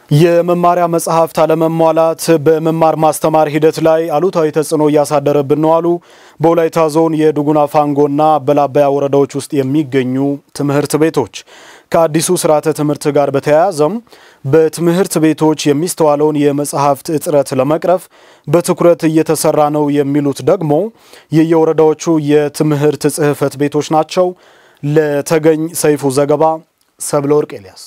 የመማሪያ መጽሐፍት አለመሟላት በመማር ማስተማር ሂደት ላይ አሉታዊ ተጽዕኖ እያሳደረብን ነው አሉ በወላይታ ዞን የዱጉና ፋንጎና በላባያ ወረዳዎች ውስጥ የሚገኙ ትምህርት ቤቶች። ከአዲሱ ስርዓተ ትምህርት ጋር በተያያዘም በትምህርት ቤቶች የሚስተዋለውን የመጽሐፍት እጥረት ለመቅረፍ በትኩረት እየተሰራ ነው የሚሉት ደግሞ የየወረዳዎቹ የትምህርት ጽሕፈት ቤቶች ናቸው። ለተገኝ ሰይፉ ዘገባ ሰብለ ወርቅ ኤልያስ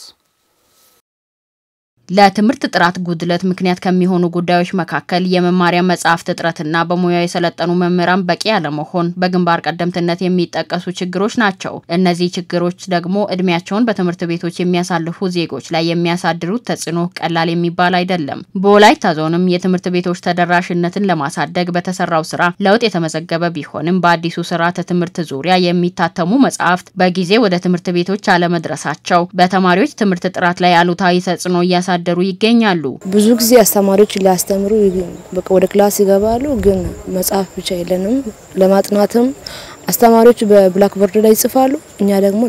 ለትምህርት ጥራት ጉድለት ምክንያት ከሚሆኑ ጉዳዮች መካከል የመማሪያ መጽሐፍት እጥረትና በሙያው የሰለጠኑ መምህራን በቂ አለመሆን በግንባር ቀደምትነት የሚጠቀሱ ችግሮች ናቸው። እነዚህ ችግሮች ደግሞ እድሜያቸውን በትምህርት ቤቶች የሚያሳልፉ ዜጎች ላይ የሚያሳድሩት ተጽዕኖ ቀላል የሚባል አይደለም። በወላይታ ዞንም የትምህርት ቤቶች ተደራሽነትን ለማሳደግ በተሰራው ስራ ለውጥ የተመዘገበ ቢሆንም በአዲሱ ስርዓተ ትምህርት ዙሪያ የሚታተሙ መጽሐፍት በጊዜ ወደ ትምህርት ቤቶች አለመድረሳቸው በተማሪዎች ትምህርት ጥራት ላይ አሉታዊ ተጽዕኖ እያሳ ደሩ ይገኛሉ። ብዙ ጊዜ አስተማሪዎች ሊያስተምሩ ወደ ክላስ ይገባሉ፣ ግን መጽሐፍ ብቻ የለንም። ለማጥናትም አስተማሪዎች በብላክቦርድ ላይ ይጽፋሉ፣ እኛ ደግሞ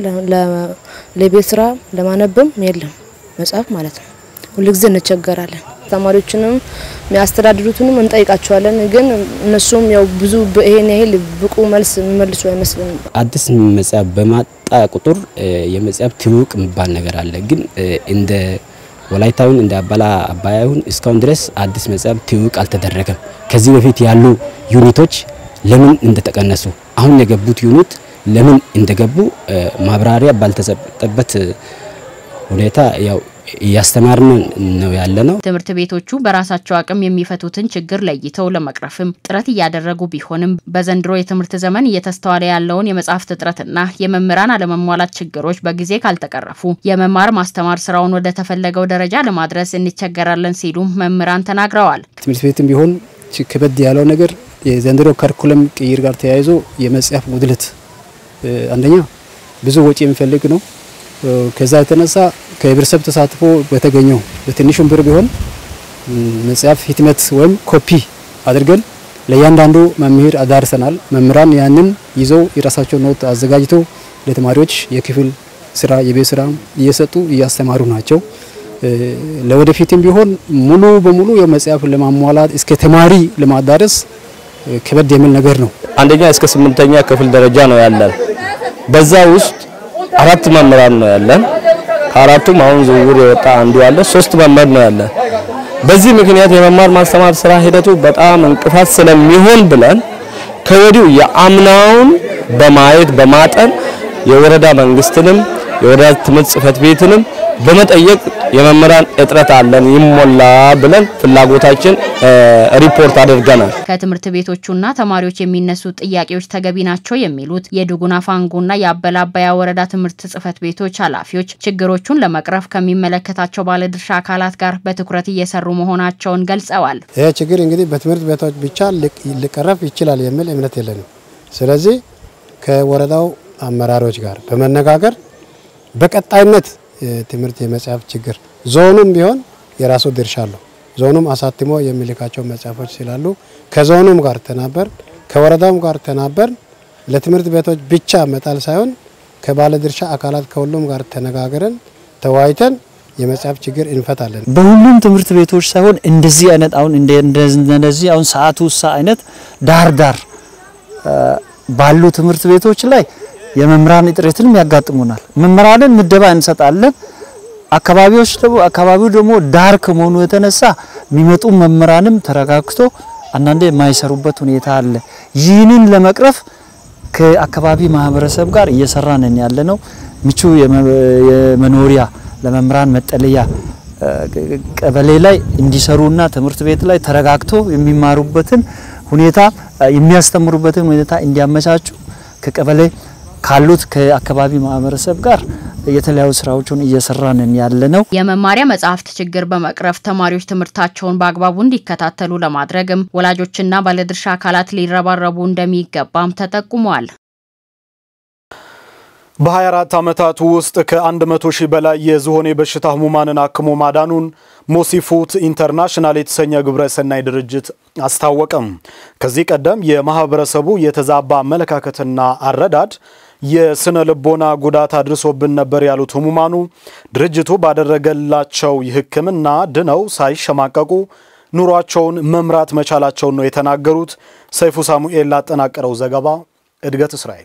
ለቤት ስራ ለማነብም የለም መጽሐፍ ማለት ነው። ሁልጊዜ እንቸገራለን። አስተማሪዎችንም የሚያስተዳድሩትንም እንጠይቃቸዋለን፣ ግን እነሱም ያው ብዙ ይሄን ያህል ብቁ መልስ የሚመልሱ አይመስልንም። አዲስ መጽሐፍ በማጣ ቁጥር የመጽሐፍ ትውውቅ የሚባል ነገር አለ፣ ግን እንደ ወላይታውን እንደ አባላ አባያውን እስካሁን ድረስ አዲስ መጽሐፍ ትውውቅ አልተደረገም። ከዚህ በፊት ያሉ ዩኒቶች ለምን እንደተቀነሱ አሁን የገቡት ዩኒት ለምን እንደገቡ ማብራሪያ ባልተሰጠበት ሁኔታ ያው እያስተማርን ነው ያለ ነው። ትምህርት ቤቶቹ በራሳቸው አቅም የሚፈቱትን ችግር ለይተው ለመቅረፍም ጥረት እያደረጉ ቢሆንም በዘንድሮ የትምህርት ዘመን እየተስተዋለ ያለውን የመጽሐፍት እጥረትና የመምህራን አለመሟላት ችግሮች በጊዜ ካልተቀረፉ የመማር ማስተማር ስራውን ወደ ተፈለገው ደረጃ ለማድረስ እንቸገራለን ሲሉ መምህራን ተናግረዋል። ትምህርት ቤትም ቢሆን ከበድ ያለው ነገር የዘንድሮ ከሪኩለም ቅይር ጋር ተያይዞ የመጽሐፍ ጉድለት አንደኛ ብዙ ወጪ የሚፈልግ ነው። ከዛ የተነሳ ከህብረተሰብ ተሳትፎ በተገኘው በትንሹም ብር ቢሆን መጽሐፍ ህትመት ወይም ኮፒ አድርገን ለእያንዳንዱ መምህር አዳርሰናል። መምህራን ያንን ይዘው የራሳቸው ኖት አዘጋጅተው ለተማሪዎች የክፍል ስራ፣ የቤት ስራ እየሰጡ እያስተማሩ ናቸው። ለወደፊትም ቢሆን ሙሉ በሙሉ የመጽሐፍ ለማሟላት እስከ ተማሪ ለማዳረስ ከበድ የሚል ነገር ነው። አንደኛ እስከ ስምንተኛ ክፍል ደረጃ ነው ያለን። በዛ ውስጥ አራት መምህራን ነው ያለን። ከአራቱም አሁን ዝውውር የወጣ አንዱ ያለ ሶስት መምህር ነው ያለን። በዚህ ምክንያት የመማር ማስተማር ስራ ሂደቱ በጣም እንቅፋት ስለሚሆን ብለን ከወዲሁ የአምናውን በማየት በማጠን የወረዳ መንግስትንም የወረዳ ትምህርት ጽሕፈት ቤትንም በመጠየቅ የመምህራን እጥረት አለን ይሞላ ብለን ፍላጎታችን ሪፖርት አድርገናል። ከትምህርት ቤቶቹና ተማሪዎች የሚነሱ ጥያቄዎች ተገቢ ናቸው የሚሉት የዱጉና ፋንጎና የአበላ አባያ ወረዳ ትምህርት ጽሕፈት ቤቶች ኃላፊዎች ችግሮቹን ለመቅረፍ ከሚመለከታቸው ባለድርሻ አካላት ጋር በትኩረት እየሰሩ መሆናቸውን ገልጸዋል። ይህ ችግር እንግዲህ በትምህርት ቤቶች ብቻ ሊቀረፍ ይችላል የሚል እምነት የለንም። ስለዚህ ከወረዳው አመራሮች ጋር በመነጋገር በቀጣይነት የትምህርት የመጽሐፍ ችግር ዞኑም ቢሆን የራሱ ድርሻ አለው። ዞኑም አሳትሞ የሚልካቸው መጽሐፎች ስላሉ ከዞኑም ጋር ተናበር ከወረዳውም ጋር ተናበር ለትምህርት ቤቶች ብቻ መጣል ሳይሆን ከባለድርሻ አካላት ከሁሉም ጋር ተነጋግረን ተወያይተን የመጽሐፍ ችግር እንፈታለን። በሁሉም ትምህርት ቤቶች ሳይሆን እንደዚህ አይነት አሁን እንደዚህ አሁን ሰዓቱ ውሳ አይነት ዳር ዳር ባሉ ትምህርት ቤቶች ላይ የመምህራን እጥረትንም ያጋጥሙናል። መምህራንን ምደባ እንሰጣለን። አካባቢዎች ደግሞ አካባቢው ደግሞ ዳር ከመሆኑ የተነሳ የሚመጡ መምህራንም ተረጋግቶ አንዳንዴ የማይሰሩበት ሁኔታ አለ። ይህንን ለመቅረፍ ከአካባቢ ማህበረሰብ ጋር እየሰራን ያለ ነው። ምቹ የመኖሪያ ለመምህራን መጠለያ ቀበሌ ላይ እንዲሰሩና ትምህርት ቤት ላይ ተረጋግቶ የሚማሩበትን ሁኔታ የሚያስተምሩበትን ሁኔታ እንዲያመቻቹ ከቀበሌ ካሉት ከአካባቢ ማህበረሰብ ጋር የተለያዩ ስራዎችን እየሰራንን ያለ ነው። የመማሪያ መጽሐፍት ችግር በመቅረፍ ተማሪዎች ትምህርታቸውን በአግባቡ እንዲከታተሉ ለማድረግም ወላጆችና ባለድርሻ አካላት ሊረባረቡ እንደሚገባም ተጠቁሟል። በ24 ዓመታት ውስጥ ከ100 ሺህ በላይ የዝሆኔ በሽታ ህሙማንን አክሞ ማዳኑን ሞሲፉት ኢንተርናሽናል የተሰኘ ግብረ ሰናይ ድርጅት አስታወቀም። ከዚህ ቀደም የማህበረሰቡ የተዛባ አመለካከትና አረዳድ የስነ ልቦና ጉዳት አድርሶብን ነበር ያሉት ህሙማኑ ድርጅቱ ባደረገላቸው የሕክምና ድነው ሳይሸማቀቁ ኑሯቸውን መምራት መቻላቸውን ነው የተናገሩት። ሰይፉ ሳሙኤል ላጠናቀረው ዘገባ እድገት እስራኤል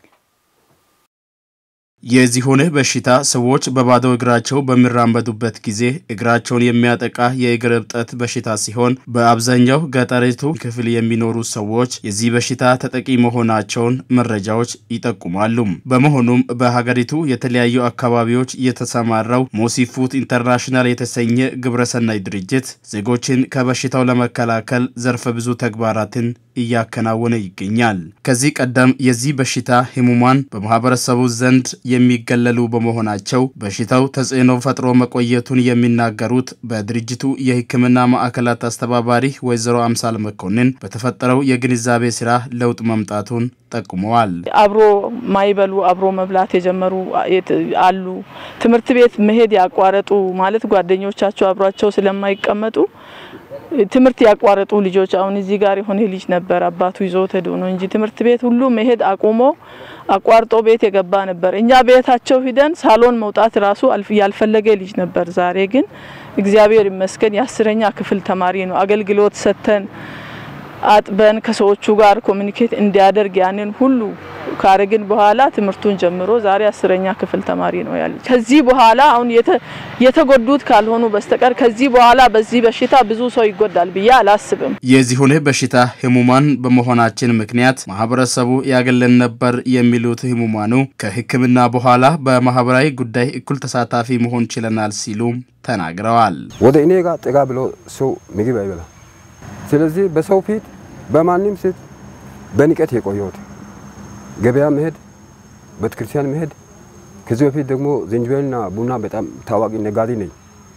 የዝሆኔ በሽታ ሰዎች በባዶ እግራቸው በሚራመዱበት ጊዜ እግራቸውን የሚያጠቃ የእግር እብጠት በሽታ ሲሆን በአብዛኛው ገጠሪቱ ክፍል የሚኖሩ ሰዎች የዚህ በሽታ ተጠቂ መሆናቸውን መረጃዎች ይጠቁማሉ። በመሆኑም በሀገሪቱ የተለያዩ አካባቢዎች የተሰማራው ሞሲፉት ኢንተርናሽናል የተሰኘ ግብረሰናይ ድርጅት ዜጎችን ከበሽታው ለመከላከል ዘርፈ ብዙ ተግባራትን እያከናወነ ይገኛል። ከዚህ ቀደም የዚህ በሽታ ህሙማን በማህበረሰቡ ዘንድ የሚገለሉ በመሆናቸው በሽታው ተጽዕኖ ፈጥሮ መቆየቱን የሚናገሩት በድርጅቱ የሕክምና ማዕከላት አስተባባሪ ወይዘሮ አምሳል መኮንን በተፈጠረው የግንዛቤ ስራ ለውጥ መምጣቱን ጠቁመዋል። አብሮ ማይበሉ አብሮ መብላት የጀመሩ አሉ። ትምህርት ቤት መሄድ ያቋረጡ ማለት ጓደኞቻቸው አብሯቸው ስለማይቀመጡ ትምህርት ያቋረጡ ልጆች አሁን እዚህ ጋር የሆነ ልጅ ነበር አባቱ ይዞት ሄዶ ነው እንጂ ትምህርት ቤት ሁሉ መሄድ አቁሞ አቋርጦ ቤት የገባ ነበር። እኛ ቤታቸው ሂደን ሳሎን መውጣት ራሱ ያልፈለገ ልጅ ነበር። ዛሬ ግን እግዚአብሔር ይመስገን የአስረኛ ክፍል ተማሪ ነው። አገልግሎት ሰጥተን አጥበን ከሰዎቹ ጋር ኮሚኒኬት እንዲያደርግ ያንን ሁሉ ካረግን በኋላ ትምህርቱን ጀምሮ ዛሬ አስረኛ ክፍል ተማሪ ነው ያለ። ከዚህ በኋላ አሁን የተጎዱት ካልሆኑ በስተቀር ከዚህ በኋላ በዚህ በሽታ ብዙ ሰው ይጎዳል ብዬ አላስብም። የዝሆኔ በሽታ ህሙማን በመሆናችን ምክንያት ማህበረሰቡ ያገለን ነበር የሚሉት ህሙማኑ ከሕክምና በኋላ በማህበራዊ ጉዳይ እኩል ተሳታፊ መሆን ችለናል ሲሉ ተናግረዋል። ወደ እኔ ጋር ጠጋ ብሎ ሰው ምግብ አይበላም። ስለዚህ በሰው ፊት በማንም ፊት በንቀት የቆየሁት ገበያ መሄድ፣ ቤተክርስቲያን መሄድ። ከዚህ በፊት ደግሞ ዝንጅብልና ቡና በጣም ታዋቂ ነጋዴ ነኝ።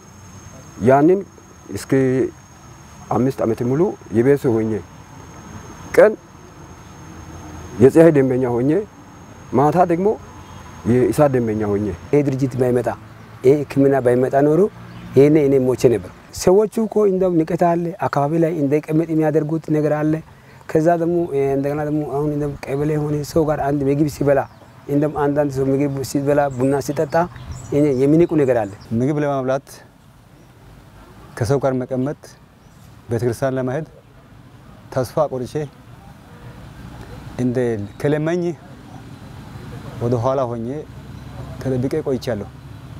ያንን እስከ አምስት ዓመት ሙሉ የቤት ሰው ሆኜ ቀን የፀሐይ ደንበኛ ሆኜ ማታ ደግሞ የእሳት ደንበኛ ሆኜ ይሄ ድርጅት ባይመጣ ይሄ ሕክምና ባይመጣ ኖሮ ይሄኔ እኔ ሞቼ ነበር። ሰዎቹ እኮ እንደው ንቀት አለ፣ አካባቢ ላይ እንዳይቀመጥ የሚያደርጉት ነገር አለ። ከዛ ደግሞ እንደገና ደግሞ አሁን እንደም ቀበሌ የሆነ ሰው ጋር አንድ ምግብ ሲበላ እንደም አንዳንድ ሰው ምግብ ሲበላ ቡና ሲጠጣ የሚንቁ ነገር አለ። ምግብ ለማብላት ከሰው ጋር መቀመጥ፣ ቤተክርስቲያን ለመሄድ ተስፋ ቆርጬ እንደ ከለመኝ ወደ ኋላ ሆኜ ተደብቄ ቆይቻለሁ።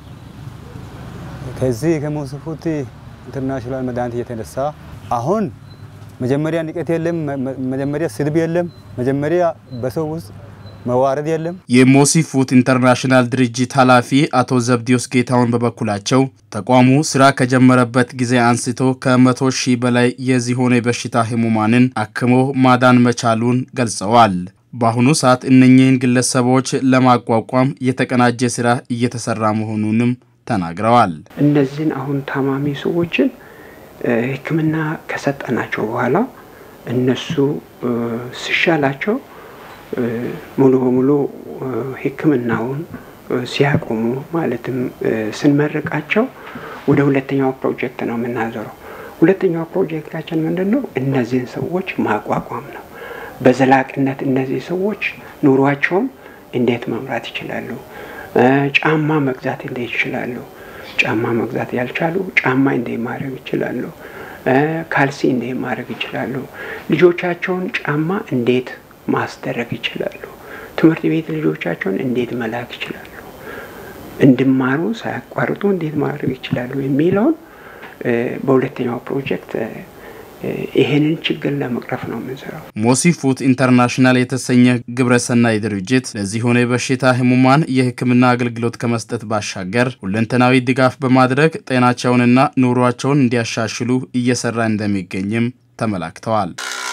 ከዚህ ከሞሲፉት ኢንተርናሽናል መድኃኒት የተነሳ አሁን መጀመሪያ ንቀት የለም፣ መጀመሪያ ስድብ የለም፣ መጀመሪያ በሰው ውስጥ መዋረድ የለም። የሞሲፉት ኢንተርናሽናል ድርጅት ኃላፊ አቶ ዘብዲዮስ ጌታውን በበኩላቸው ተቋሙ ስራ ከጀመረበት ጊዜ አንስቶ ከመቶ ሺህ በላይ የዝሆኔ በሽታ ህሙማንን አክሞ ማዳን መቻሉን ገልጸዋል። በአሁኑ ሰዓት እነኚህን ግለሰቦች ለማቋቋም የተቀናጀ ስራ እየተሰራ መሆኑንም ተናግረዋል። እነዚህን አሁን ታማሚ ሰዎችን ሕክምና ከሰጠናቸው በኋላ እነሱ ሲሻላቸው ሙሉ በሙሉ ሕክምናውን ሲያቆሙ ማለትም ስንመርቃቸው ወደ ሁለተኛው ፕሮጀክት ነው የምናዞረው። ሁለተኛው ፕሮጀክታችን ምንድን ነው? እነዚህን ሰዎች ማቋቋም ነው። በዘላቂነት እነዚህ ሰዎች ኑሯቸውን እንዴት መምራት ይችላሉ? ጫማ መግዛት እንዴት ይችላሉ? ጫማ መግዛት ያልቻሉ ጫማ እንዴት ማድረግ ይችላሉ? ካልሲ እንዴት ማድረግ ይችላሉ? ልጆቻቸውን ጫማ እንዴት ማስደረግ ይችላሉ? ትምህርት ቤት ልጆቻቸውን እንዴት መላክ ይችላሉ? እንዲማሩ ሳያቋርጡ እንዴት ማድረግ ይችላሉ? የሚለውን በሁለተኛው ፕሮጀክት ይሄንን ችግር ለመቅረፍ ነው የምንሰራው። ሞሲፉት ኢንተርናሽናል የተሰኘ ግብረሰናይ ድርጅት ለዝሆኔ በሽታ ህሙማን የሕክምና አገልግሎት ከመስጠት ባሻገር ሁለንተናዊ ድጋፍ በማድረግ ጤናቸውንና ኑሯቸውን እንዲያሻሽሉ እየሰራ እንደሚገኝም ተመላክተዋል።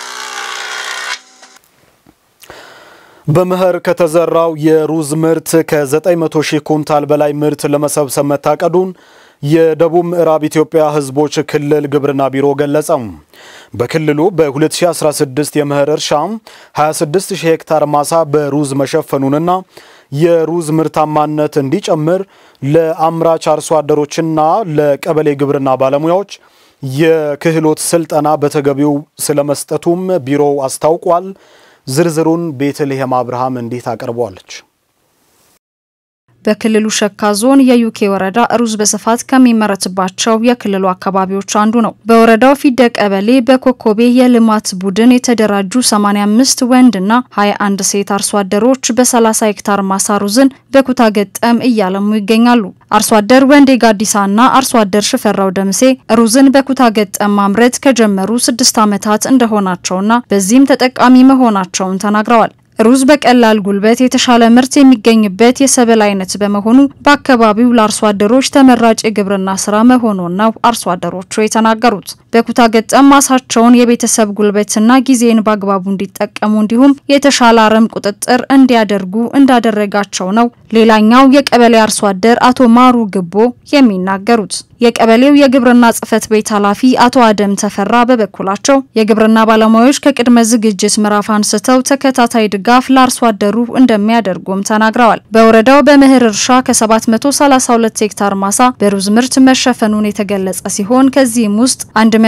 በመኸር ከተዘራው የሩዝ ምርት ከ900 ሺህ ኩንታል በላይ ምርት ለመሰብሰብ መታቀዱን የደቡብ ምዕራብ ኢትዮጵያ ህዝቦች ክልል ግብርና ቢሮ ገለጸ። በክልሉ በ2016 የመኸር እርሻ 26 ሺህ ሄክታር ማሳ በሩዝ መሸፈኑንና የሩዝ ምርታማነት እንዲጨምር ለአምራች አርሶ አደሮችና ለቀበሌ ግብርና ባለሙያዎች የክህሎት ስልጠና በተገቢው ስለመስጠቱም ቢሮው አስታውቋል። ዝርዝሩን ቤተልሔም አብርሃም እንዴት አቀርበዋለች። በክልሉ ሸካ ዞን የዩኬ ወረዳ ሩዝ በስፋት ከሚመረትባቸው የክልሉ አካባቢዎች አንዱ ነው። በወረዳው ፊደ ቀበሌ በኮኮቤ የልማት ቡድን የተደራጁ 85 ወንድና 21 ሴት አርሶ አደሮች በ30 ሄክታር ማሳ ሩዝን በኩታ ገጠም እያለሙ ይገኛሉ። አርሶ አደር ወንዴ ጋዲሳና አርሶ አደር ሽፈራው ደምሴ ሩዝን በኩታ ገጠም ማምረት ከጀመሩ ስድስት ዓመታት እንደሆናቸውና በዚህም ተጠቃሚ መሆናቸውን ተናግረዋል። ሩዝ በቀላል ጉልበት የተሻለ ምርት የሚገኝበት የሰብል አይነት በመሆኑ በአካባቢው ለአርሶ አደሮች ተመራጭ የግብርና ስራ መሆኑን ነው አርሶ አደሮቹ የተናገሩት። በኩታ ገጠም ማሳቸውን የቤተሰብ ጉልበትና ጊዜን በአግባቡ እንዲጠቀሙ እንዲሁም የተሻለ አረም ቁጥጥር እንዲያደርጉ እንዳደረጋቸው ነው ሌላኛው የቀበሌ አርሶ አደር አቶ ማሩ ግቦ የሚናገሩት። የቀበሌው የግብርና ጽሕፈት ቤት ኃላፊ አቶ አደም ተፈራ በበኩላቸው የግብርና ባለሙያዎች ከቅድመ ዝግጅት ምዕራፍ አንስተው ተከታታይ ድጋፍ ለአርሶ አደሩ እንደሚያደርጉም ተናግረዋል። በወረዳው በምህር እርሻ ከ732 ሄክታር ማሳ በሩዝ ምርት መሸፈኑን የተገለጸ ሲሆን ከዚህም ውስጥ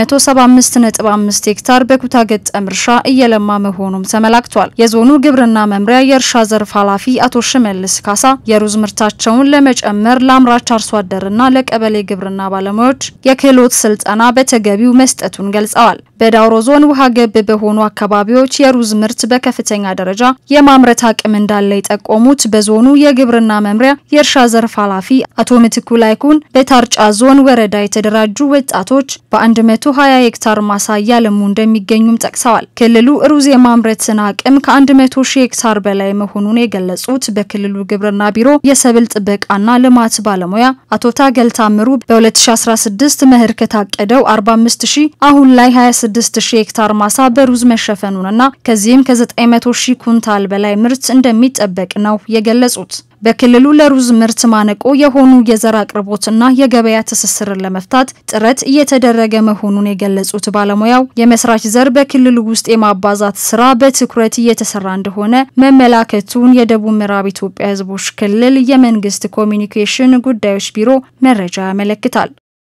175.5 ሄክታር በኩታ ገጠም እርሻ እየለማ መሆኑም ተመላክቷል። የዞኑ ግብርና መምሪያ የእርሻ ዘርፍ ኃላፊ አቶ ሽመልስ ካሳ የሩዝ ምርታቸውን ለመጨመር ለአምራች አርሶ አደርና ለቀበሌ ግብርና ባለሙያዎች የክህሎት ስልጠና በተገቢው መስጠቱን ገልጸዋል። በዳውሮ ዞን ውሃ ገብ በሆኑ አካባቢዎች የሩዝ ምርት በከፍተኛ ደረጃ የማምረት አቅም እንዳለ የጠቆሙት በዞኑ የግብርና መምሪያ የእርሻ ዘርፍ ኃላፊ አቶ ምትኩ ላይኩን በታርጫ ዞን ወረዳ የተደራጁ ወጣቶች በ120 ሄክታር ማሳ እያለሙ እንደሚገኙም ጠቅሰዋል። ክልሉ ሩዝ የማምረትን አቅም ከ100 ሺህ ሄክታር በላይ መሆኑን የገለጹት በክልሉ ግብርና ቢሮ የሰብል ጥበቃና ልማት ባለሙያ አቶ ታገል ታምሩ በ2016 መኸር ከታቀደው 45 ሺህ አሁን ላይ 26 ሺህ ሄክታር ማሳ በሩዝ መሸፈኑንና ከዚህም ከ900 ሺህ ኩንታል በላይ ምርት እንደሚጠበቅ ነው የገለጹት። በክልሉ ለሩዝ ምርት ማነቆ የሆኑ የዘር አቅርቦትና የገበያ ትስስርን ለመፍታት ጥረት እየተደረገ መሆኑን የገለጹት ባለሙያው የመስራች ዘር በክልሉ ውስጥ የማባዛት ስራ በትኩረት እየተሰራ እንደሆነ መመላከቱን የደቡብ ምዕራብ ኢትዮጵያ ሕዝቦች ክልል የመንግስት ኮሚኒኬሽን ጉዳዮች ቢሮ መረጃ ያመለክታል።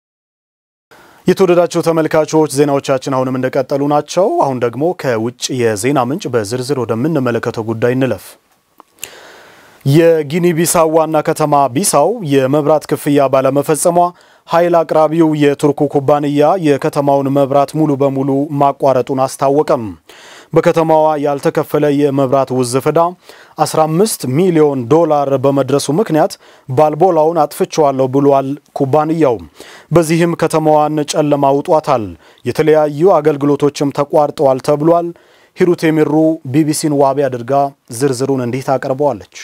የተወደዳቸው ተመልካቾች ዜናዎቻችን አሁንም እንደቀጠሉ ናቸው። አሁን ደግሞ ከውጭ የዜና ምንጭ በዝርዝር ወደምንመለከተው ጉዳይ እንለፍ። የጊኒ ቢሳው ዋና ከተማ ቢሳው የመብራት ክፍያ ባለመፈጸሟ ኃይል አቅራቢው የቱርኩ ኩባንያ የከተማውን መብራት ሙሉ በሙሉ ማቋረጡን አስታወቀም። በከተማዋ ያልተከፈለ የመብራት ውዝፍ ዕዳ 15 ሚሊዮን ዶላር በመድረሱ ምክንያት ባልቦላውን አጥፍቼዋለሁ ብሏል ኩባንያው። በዚህም ከተማዋን ጨለማ ውጧታል። የተለያዩ አገልግሎቶችም ተቋርጠዋል ተብሏል። ሂሩት የሚሩ ቢቢሲን ዋቢ አድርጋ ዝርዝሩን እንዲህ ታቀርበዋለች።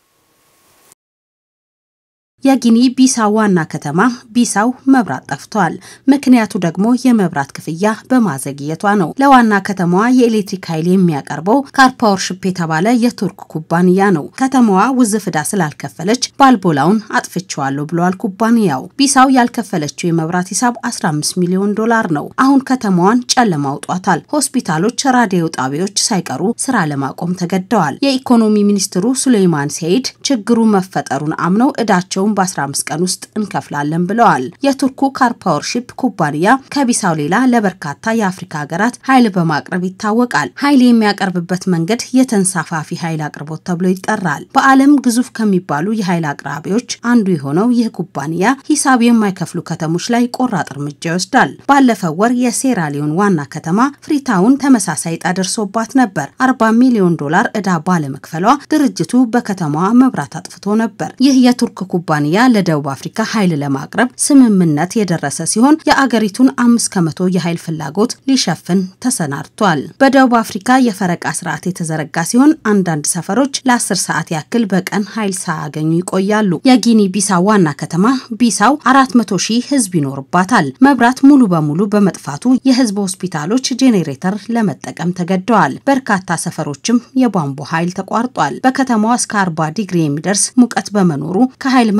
የጊኒ ቢሳው ዋና ከተማ ቢሳው መብራት ጠፍቷል። ምክንያቱ ደግሞ የመብራት ክፍያ በማዘግየቷ ነው። ለዋና ከተማዋ የኤሌክትሪክ ኃይል የሚያቀርበው ካርፓወርሽፕ የተባለ የቱርክ ኩባንያ ነው። ከተማዋ ውዝፍ ዕዳ ስላልከፈለች ባልቦላውን አጥፍቼዋለሁ ብለዋል ኩባንያው። ቢሳው ያልከፈለችው የመብራት ሂሳብ 15 ሚሊዮን ዶላር ነው። አሁን ከተማዋን ጨለማ አውጧታል። ሆስፒታሎች፣ ራዲዮ ጣቢያዎች ሳይቀሩ ስራ ለማቆም ተገደዋል። የኢኮኖሚ ሚኒስትሩ ሱሌይማን ሰይድ ችግሩ መፈጠሩን አምነው ዕዳቸው በ15 ቀን ውስጥ እንከፍላለን ብለዋል። የቱርኩ ካርፓወርሺፕ ኩባንያ ከቢሳው ሌላ ለበርካታ የአፍሪካ ሀገራት ኃይል በማቅረብ ይታወቃል። ኃይል የሚያቀርብበት መንገድ የተንሳፋፊ ኃይል አቅርቦት ተብሎ ይጠራል። በዓለም ግዙፍ ከሚባሉ የኃይል አቅራቢዎች አንዱ የሆነው ይህ ኩባንያ ሂሳብ የማይከፍሉ ከተሞች ላይ ቆራጥ እርምጃ ይወስዳል። ባለፈው ወር የሴራሊዮን ዋና ከተማ ፍሪታውን ተመሳሳይ ዕጣ ደርሶባት ነበር። 40 ሚሊዮን ዶላር ዕዳ ባለመክፈሏ ድርጅቱ በከተማዋ መብራት አጥፍቶ ነበር። ይህ የቱርክ ኩባንያ ለደቡብ አፍሪካ ኃይል ለማቅረብ ስምምነት የደረሰ ሲሆን የአገሪቱን አምስት ከመቶ የኃይል ፍላጎት ሊሸፍን ተሰናድቷል። በደቡብ አፍሪካ የፈረቃ ስርዓት የተዘረጋ ሲሆን አንዳንድ ሰፈሮች ለአስር ሰዓት ያክል በቀን ኃይል ሳያገኙ ይቆያሉ። የጊኒ ቢሳው ዋና ከተማ ቢሳው አራት መቶ ሺህ ህዝብ ይኖርባታል። መብራት ሙሉ በሙሉ በመጥፋቱ የህዝብ ሆስፒታሎች ጄኔሬተር ለመጠቀም ተገደዋል። በርካታ ሰፈሮችም የቧንቧ ኃይል ተቋርጧል። በከተማዋ እስከ 40 ዲግሪ የሚደርስ ሙቀት በመኖሩ ከኃይል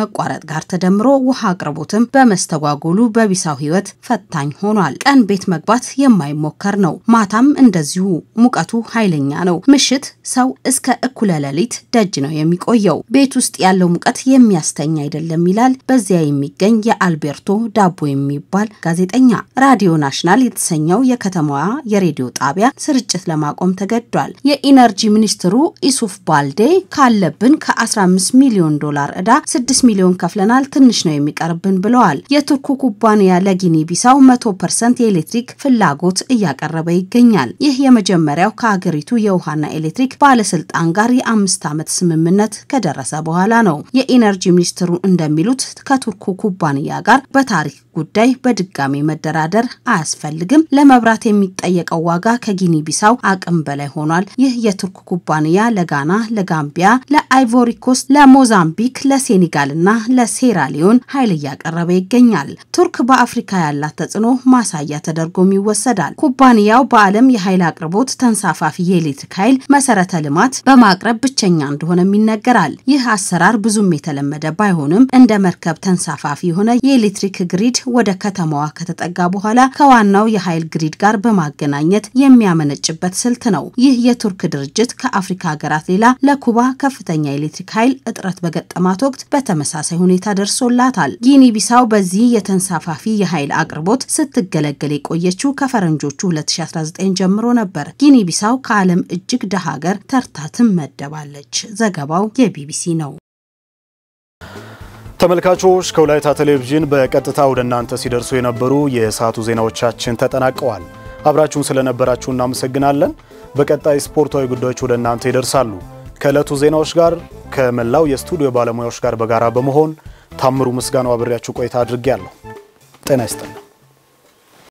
መቋረጥ ጋር ተደምሮ ውሃ አቅርቦትም በመስተጓጎሉ በቢሳው ሕይወት ፈታኝ ሆኗል። ቀን ቤት መግባት የማይሞከር ነው። ማታም እንደዚሁ ሙቀቱ ኃይለኛ ነው። ምሽት ሰው እስከ እኩለ ሌሊት ደጅ ነው የሚቆየው። ቤት ውስጥ ያለው ሙቀት የሚያስተኛ አይደለም ይላል በዚያ የሚገኝ የአልቤርቶ ዳቦ የሚባል ጋዜጠኛ። ራዲዮ ናሽናል የተሰኘው የከተማዋ የሬዲዮ ጣቢያ ስርጭት ለማቆም ተገዷል። የኢነርጂ ሚኒስትሩ ኢሱፍ ባልዴ ካለብን ከ15 ሚሊዮን ዶላር ዕዳ 6 ሚሊዮን ከፍለናል፣ ትንሽ ነው የሚቀርብን ብለዋል። የቱርኩ ኩባንያ ለጊኒ ቢሳው 100 ፐርሰንት የኤሌክትሪክ ፍላጎት እያቀረበ ይገኛል። ይህ የመጀመሪያው ከሀገሪቱ የውሃና ኤሌክትሪክ ባለስልጣን ጋር የአምስት ዓመት ስምምነት ከደረሰ በኋላ ነው። የኢነርጂ ሚኒስትሩ እንደሚሉት ከቱርኩ ኩባንያ ጋር በታሪክ ጉዳይ በድጋሚ መደራደር አያስፈልግም። ለመብራት የሚጠየቀው ዋጋ ከጊኒ ቢሳው አቅም በላይ ሆኗል። ይህ የቱርክ ኩባንያ ለጋና፣ ለጋምቢያ፣ ለአይቮሪ ኮስት፣ ለሞዛምቢክ፣ ለሴኔጋል እና ለሴራሊዮን ኃይል እያቀረበ ይገኛል። ቱርክ በአፍሪካ ያላት ተጽዕኖ ማሳያ ተደርጎም ይወሰዳል። ኩባንያው በዓለም የኃይል አቅርቦት ተንሳፋፊ የኤሌክትሪክ ኃይል መሰረተ ልማት በማቅረብ ብቸኛ እንደሆነም ይነገራል። ይህ አሰራር ብዙም የተለመደ ባይሆንም እንደ መርከብ ተንሳፋፊ የሆነ የኤሌክትሪክ ግሪድ ወደ ከተማዋ ከተጠጋ በኋላ ከዋናው የኃይል ግሪድ ጋር በማገናኘት የሚያመነጭበት ስልት ነው። ይህ የቱርክ ድርጅት ከአፍሪካ ሀገራት ሌላ ለኩባ ከፍተኛ የኤሌክትሪክ ኃይል እጥረት በገጠማት ወቅት በተመሳሳይ ሁኔታ ደርሶላታል። ጊኒ ቢሳው በዚህ የተንሳፋፊ የኃይል አቅርቦት ስትገለገል የቆየችው ከፈረንጆቹ 2019 ጀምሮ ነበር። ጊኒ ቢሳው ከዓለም እጅግ ደሃ ሀገር ተርታ ትመደባለች። ዘገባው የቢቢሲ ነው። ተመልካቾች ከወላይታ ቴሌቪዥን በቀጥታ ወደ እናንተ ሲደርሱ የነበሩ የሰዓቱ ዜናዎቻችን ተጠናቀዋል። አብራችሁን ስለነበራችሁ እናመሰግናለን። በቀጣይ ስፖርታዊ ጉዳዮች ወደ እናንተ ይደርሳሉ። ከዕለቱ ዜናዎች ጋር ከመላው የስቱዲዮ ባለሙያዎች ጋር በጋራ በመሆን ታምሩ ምስጋናው አብሬያችሁ ቆይታ አድርጌያለሁ። ጤና ይስጥልኝ።